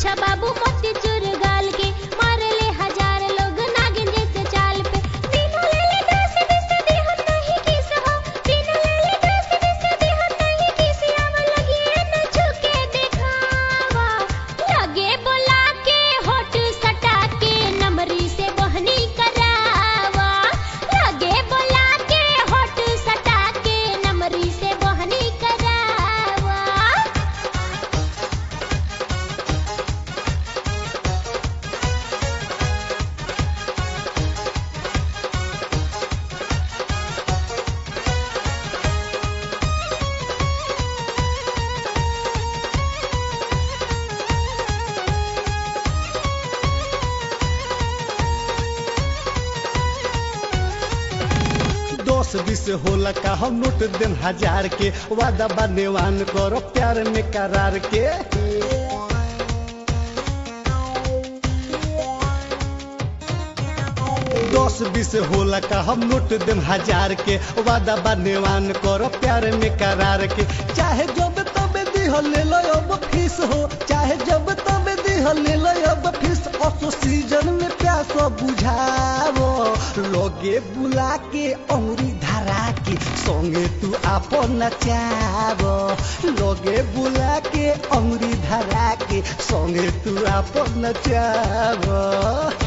अच्छा बाबू मोती चूर गाल के मारे ले हजार लोग नागिन जैसे चाल पे बिना ले ले दस बीस देहत नहीं किस हो बिना ले ले दस बीस देहत नहीं किस आवा लगी न छुके दिखावा लगे बोला के होठ सटा के नमरी से बहनी करावा लगे बोला के होठ सटा के नमरी से बहनी करावा दस बीस होला का हम नोट देन हजार के वादा बानेवान करो प्यार में करार के दस बीस होला का हम नोट देन हजार के वादा बानेवान करो प्यार में करार के चाहे जब तब दिह ले लो अब फीस हो चाहे जब तब दिह ले लो अब फीस असो सीजन में प्यास बुझावो लोगे बुला के अंगुरी धरा के संगे तू आपन नचावो लोगे बुला के अंगुरी धरा के संगे तू आपन नचावो